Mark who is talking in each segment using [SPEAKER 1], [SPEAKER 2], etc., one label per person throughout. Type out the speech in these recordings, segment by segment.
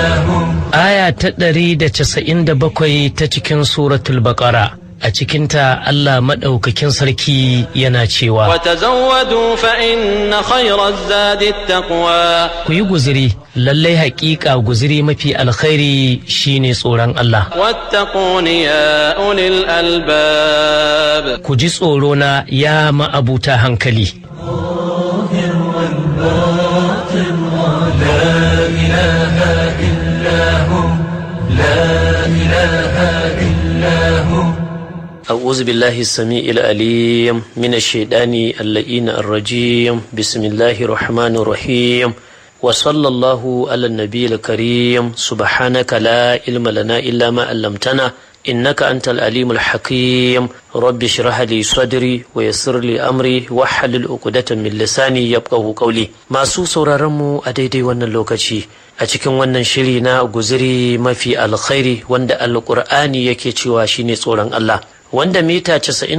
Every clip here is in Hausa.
[SPEAKER 1] Aya ta ɗari da casa'in da bakwai ta cikin suratul baƙara a cikinta Allah maɗaukakin sarki yana cewa
[SPEAKER 2] وتزودوا فإن خير الزاد التقوى
[SPEAKER 1] ku yi guziri lallai haƙiƙa guziri mafi alkhairi shine tsoron Allah
[SPEAKER 2] واتقون يا أولي الألباب
[SPEAKER 1] ku ji tsoro na ya ma'abuta hankali أعوذ بالله السميع العليم من الشيطان اللئين الرجيم بسم الله الرحمن الرحيم وصلى الله على النبي الكريم سبحانك لا علم لنا إلا ما علمتنا إنك أنت العليم الحكيم رب اشرح لي صدري ويسر لي أمري واحلل عقدة من لساني يفقه قولي masu sauraron mu a daidai wannan lokaci a cikin wannan shiri na guziri mafi alkhairi wanda alkur'ani yake cewa shine tsoron Allah wanda mita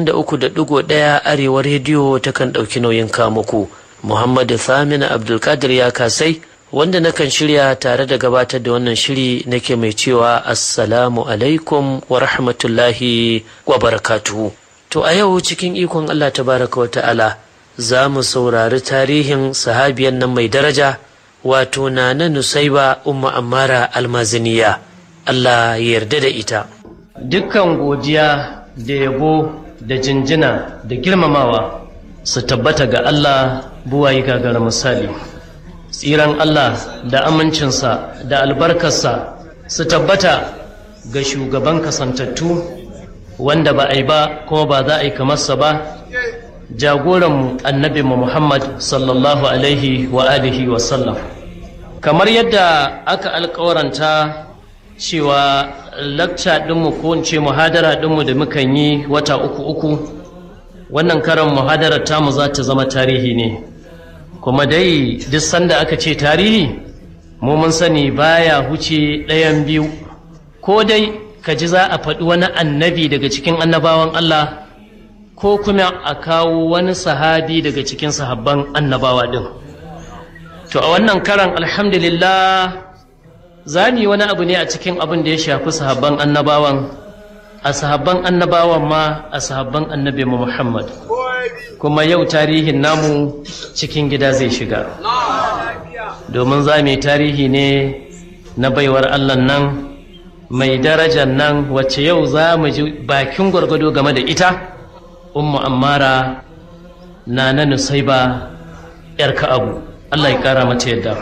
[SPEAKER 1] 93.1 arewa rediyo takan ɗauki nauyin kamuku Muhammadu Thamina Abdulkadir ya kasai wanda nakan shirya tare da gabatar da wannan shiri nake mai cewa assalamu alaikum wa rahmatullahi wa barakatuhu to a yau cikin ikon Allah tabaraka wa ta'ala za mu saurari tarihin sahabiyan nan mai daraja wato na na nusaiba umma ammara almaziniya Allah ya yarda da ita dukkan godiya da yabo da jinjina da girmamawa su tabbata ga Allah buwayi gagara misali tsiran Allah da amincinsa da albarkarsa su tabbata ga shugaban kasantattu wanda ba a yi ba kuma ba za a yi kamarsa ba jagoranmu annabi Muhammad sallallahu alaihi wa alihi wa sallam kamar yadda aka alkawaranta cewa lakca ɗinmu ko in ce muhadara ɗinmu da mukan yi wata uku uku wannan karan muhadarar tamu za ta zama tarihi ne kuma dai duk sanda aka ce tarihi mu mun sani baya huce ɗayan biyu ko dai ka ji za a faɗi wani annabi daga cikin annabawan Allah ko kuma a kawo wani sahabi daga cikin sahabban annabawa ɗin to a wannan karan alhamdulillah za mu yi wani abu ne a cikin abin da ya shafi sahabban annabawan a sahabban annabawan ma a sahabban annabi Muhammad kuma yau tarihin namu cikin gida zai shiga domin za mu yi tarihi ne na baiwar Allah nan mai darajar nan wacce yau za mu ji bakin gwargwado game da ita ummu ammara na na nusaiba yar ka'abu Allah ya kara mata yadda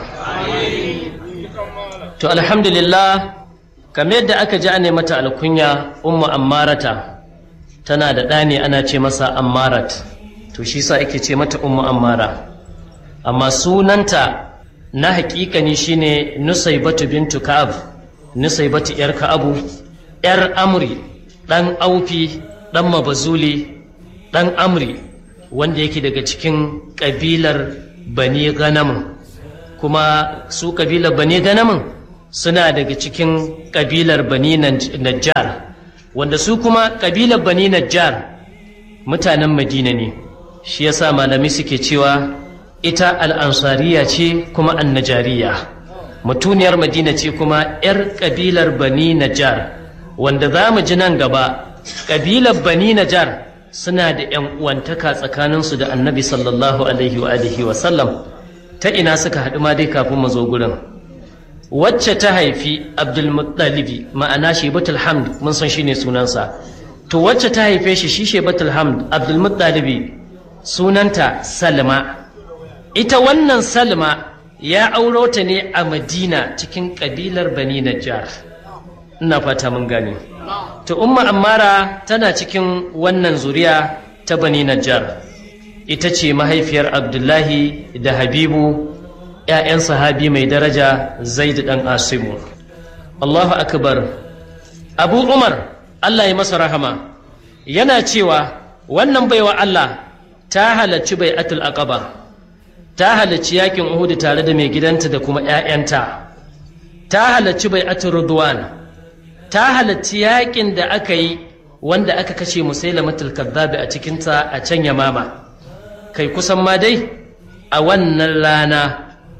[SPEAKER 1] to alhamdulillah kamar yadda aka ji ne mata alkunya ummu ammarata tana da ɗani ana ce masa ammarat to shi sa ake ce mata ummu ammara amma sunanta na hakikani shine nusaibatu bintu ka'ab nusaibatu yar ka'abu yar amri dan aufi dan mabazuli dan amri wanda yake daga cikin kabilar bani ganamin kuma su kabilar bani ganamin suna daga cikin kabilar bani najjar wanda su kuma kabilar bani najjar mutanen madina ne shi yasa malami suke cewa ita al'ansariya ce kuma annajariya mutuniyar madina ce kuma 'yar kabilar bani najjar wanda za mu ji nan gaba kabilar bani najjar suna da 'yan uwantaka tsakaninsu da annabi sallallahu alaihi wa sallam ta ina suka haɗu ma dai kafin mu zo gurin wacce ta haifi abdulmuttalibi ma'ana shebatul hamd mun san shine sunansa to wacce ta haife shi shi shebatul hamd abdulmuttalibi sunanta salma ita wannan salma ya auro ta ne a madina cikin kabilar bani najjar ina fata mun gane to umma ammara tana cikin wannan zuriya ta bani najjar ita ce mahaifiyar abdullahi da habibu ‘ya'yan sahabi mai daraja zaid ɗan asimu Allahu akbar abu umar Allah ya masa rahama yana cewa wannan baiwa Allah ta halarci bai atul aqaba ta halarci yakin uhudu tare da mai gidanta da kuma ‘ya'yanta ta halarci bai atul rudwan ta halarci yakin da aka yi wanda aka kashe musailamatul kadhabi a cikinta a can yamama kai kusan ma dai a wannan rana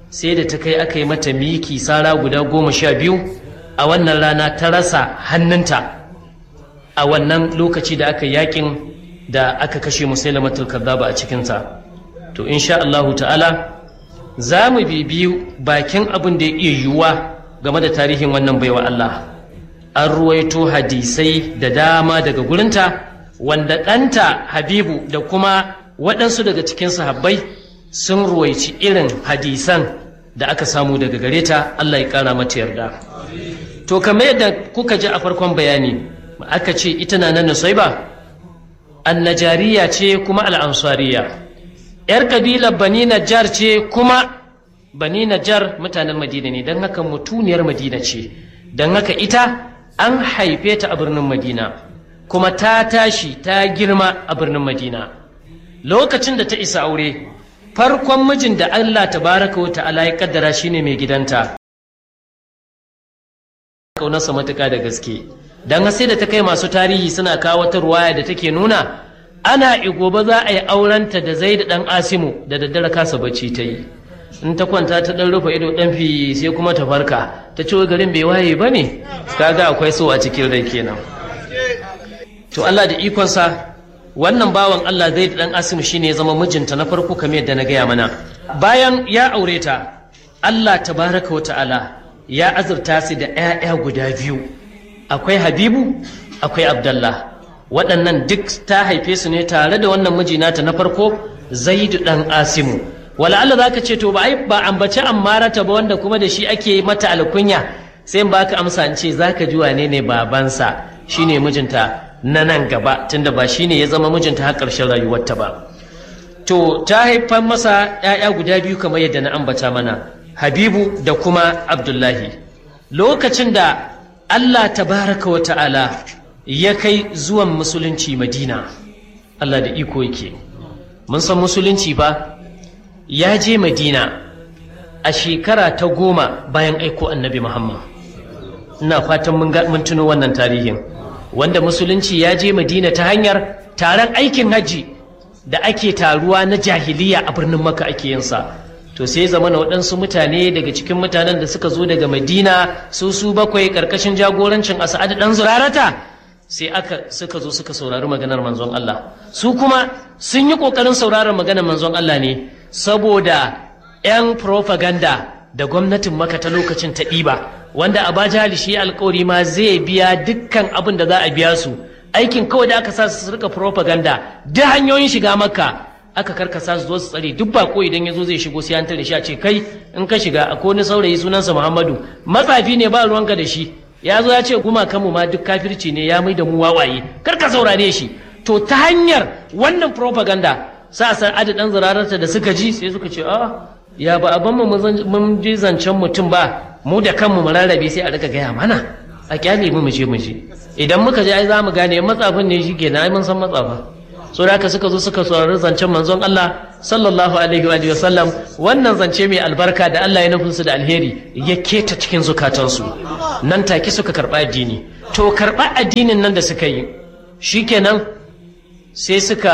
[SPEAKER 1] sai da ta kai aka yi mata miki sara guda goma sha biyu a wannan rana ta rasa hannunta a wannan lokaci da aka yakin da aka kashe musailamatul kazzaba a cikinsa to insha Allahu ta'ala za mu bibiyu bakin abin da ya iya yiwuwa game da tarihin wannan baiwa Allah an ruwaito hadisai da dama daga gurinta wanda ɗanta habibu da kuma waɗansu daga cikin sahabbai sun ruwaici irin hadisan da aka samu daga gare ta Allah ya ƙara mata yarda to kamar yadda kuka ji a farkon bayani aka ce ita na nan nusaiba annajariya ce kuma al'ansariya ‘yar kabilar bani najjar ce kuma bani najjar mutanen madina ne don haka mutuniyar madina ce don haka ita an haife ta a birnin madina kuma ta tashi ta girma a birnin madina lokacin da ta isa aure farkon mijin da allah tabaraka wa ta'ala ya kaddara shine mai gidanta kaunarsa matuka da gaske don sai da ta kai masu tarihi suna kawo wata ruwaya da take nuna ana igoba za a yi aurenta da zai da ɗan asimu da daddare kasa bacci ta yi in ta kwanta ta ɗan rufe ido ɗan fi sai kuma ta farka ta ce garin bai waye ba ne kaga akwai so a cikin rai kenan to Allah da ikonsa wannan bawan Allah zai da ɗan asimu shine ya zama mijinta na farko kamar yadda na gaya mana bayan ya aure ta Allah tabaraka wa ta'ala ya azurta su da 'ya'ya guda biyu akwai habibu akwai abdallah waɗannan duk ta haife su ne tare da wannan mijinata na farko zaidu ɗan asimu wala Allah za ka ce to ba ai ba ambaci ammarata ba wanda kuma da shi ake mata alkunya sai ba ka amsa in ce za ka ji wane ne babansa shine mijinta na nan gaba tunda ba shine ya zama mijinta har ƙarshen rayuwarta ba to ta haifar masa 'ya'ya guda biyu kamar yadda na ambata mana habibu da kuma abdullahi lokacin da allah tabaraka wa ta'ala ya kai zuwan musulunci madina allah da iko yake mun san musulunci ba ya je madina a shekara ta goma bayan aiko annabi muhammad ina fatan mun tuno wannan tarihin wanda musulunci ya je madina ta hanyar taron aikin hajji da ake taruwa na jahiliya a birnin maka ake yinsa to sai zama na waɗansu mutane daga cikin mutanen da suka zo daga madina su su bakwai ƙarƙashin jagorancin asa'ad ɗan zurarata sai aka suka zo suka saurari maganar manzon Allah su kuma sun yi ƙoƙarin sauraron maganar manzon Allah ne saboda 'yan propaganda da gwamnatin maka ta lokacin ta ɗiba wanda a bajali shi alkawari ma zai biya dukkan abin da za a biya su aikin kawai da aka sa su rika propaganda da hanyoyin shiga makka aka karkasa su zo su tsare duk bako idan ya zo zai shigo sai an tare shi a ce kai in ka shiga akwai wani saurayi sunansa muhammadu matsafi ne ba ruwanka da shi ya zo ya ce kuma kanmu ma duk kafirci ne ya mai da mu wawaye kar ka saurare shi to ta hanyar wannan propaganda sa san adadin zirararta da suka ji sai suka ce a ya ba abin mu mun ji zancen mutum ba mu da kanmu mu rarrabe sai a rika gaya mana a kyale mu mu je mu je idan muka je ai za mu gane matsafin ne shi kenan ai mun san matsafa so da haka suka zo suka saurari zancen manzon Allah sallallahu alaihi wa sallam wannan zance mai albarka da Allah ya nufin su da alheri ya keta cikin zukatansu nan take suka karɓa addini to karɓa addinin nan da suka yi shikenan sai suka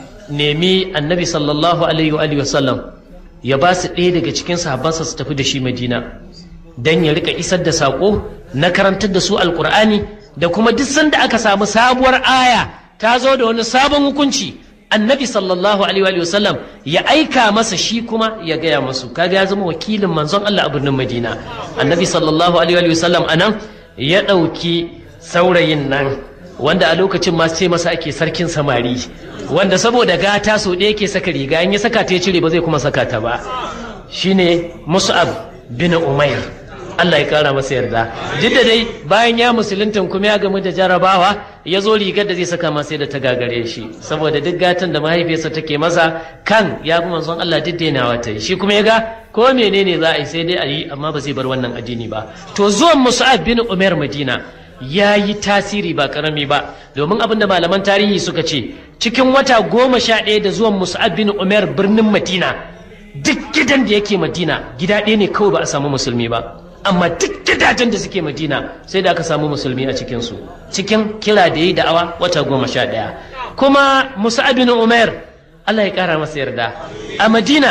[SPEAKER 1] nemi annabi sallallahu alaihi wa sallam ya ba su ɗaya daga cikin sahabbansa su tafi da shi madina don ya rika isar da saƙo na karantar da su alƙur'ani da kuma duk sanda aka samu sabuwar aya ta zo da wani sabon hukunci annabi sallallahu alaihi wa sallam ya aika masa shi kuma ya gaya masu kaga ya zama wakilin manzon Allah a birnin Madina annabi sallallahu alaihi wa sallam anan ya ɗauki saurayin nan wanda a lokacin ma sai masa ake sarkin samari wanda saboda gata so ɗaya ke saka riga in ya saka ta ya cire ba zai kuma saka ta ba shine Mus'ab bin Umair Allah ya kara masa yarda duk da dai bayan ya musulunta kuma ya gamu da jarabawa ya zo rigar da zai saka masa da ta gagare shi saboda duk gatan da mahaifiyarsa take masa kan ya bi manzon Allah duk dainawa ta yi shi kuma ya ga ko menene za a yi sai dai a yi amma ba zai bar wannan addini ba to zuwan Mus'ab bin Umair Madina ya yi tasiri ba karami ba domin abinda malaman tarihi suka ce cikin wata goma sha ɗaya da zuwan Mus'ab bin Umair birnin Madina duk gidan da yake Madina gida ɗaya ne kawai ba a samu musulmi ba amma duk gidajen da suke madina sai da aka samu musulmi a cikinsu cikin kira da yi da'awa wata goma sha ɗaya kuma musa bin umar allah ya ƙara masa yarda a madina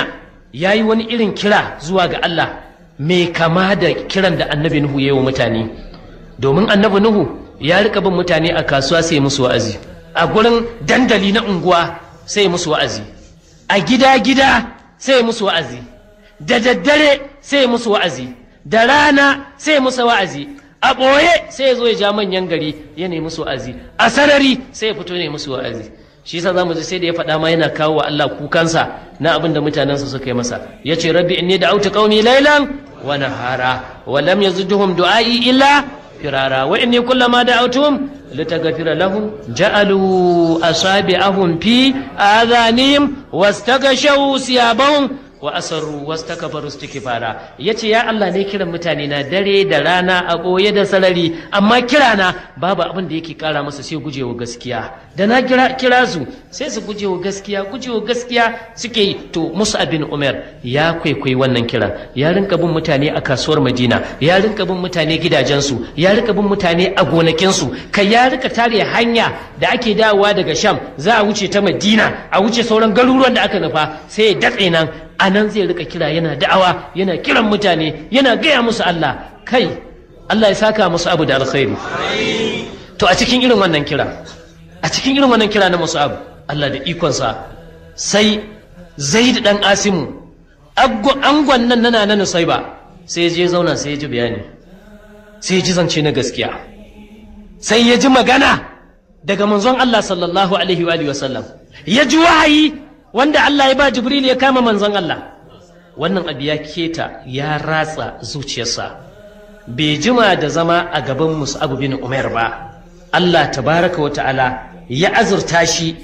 [SPEAKER 1] ya yi wani irin kira zuwa ga Allah mai kama da kiran da annabi Nuhu ya yi wa mutane domin annabi Nuhu ya rika bin mutane a kasuwa sai musu wa'azi a gurin dandali na unguwa sai musu wa'azi a gida-gida sai musu wa'azi da daddare sai musu wa'azi da rana sai musu wa'azi a ɓoye sai ya zo ya ja manyan gari ya nemi musu wa'azi a sarari sai ya fito ne musu wa'azi shi yasa zamu ji sai da ya faɗa ma yana kawo wa Allah kukansa na abin da mutanensa suka yi masa ya ce rabbi inni da'awtu qaumi laylan wa nahara wa lam yazidhum du'ai illa firara wa inni kullama da'awtuhum litaghfira lahum ja'alu asabi'ahum fi adhanihim wastaghashaw siyabahum wa asarru wastakbaru istikbara yace ya Allah ne kiran mutane na dare da rana a boye da sarari amma kirana babu abin da yake kara masa sai gujewa gaskiya da na kira kira su sai su gujewa gaskiya gujewa gaskiya suke yi to Musa bin Umar ya kwaikwai wannan kiran ya rinka bin mutane a kasuwar Madina ya rinka bin mutane gidajensu ya rinka bin mutane a gonakinsu kai ya rika tare hanya da ake dawowa daga Sham za a wuce ta Madina a wuce sauran garuruwan da aka nufa sai ya datse nan a nan zai rika kira yana da'awa yana kiran mutane yana gaya musu Allah kai Allah ya saka musu abu da alkhairi to a cikin irin wannan kira a cikin irin wannan kira na musu abu Allah da ikonsa sai zaid dan asimu angon nan nana na nusaiba sai ya je zauna sai ya ji bayani sai ya ji zance na gaskiya sai ya ji magana daga manzon Allah sallallahu alaihi wa sallam ya ji wahayi wanda Allah ya ba Jibril ya kama manzon Allah wannan abu ya keta ya ratsa zuciyarsa bai jima da zama a gaban Mus'ab bin Umar ba Allah tabaraka wa ta'ala ya azurta shi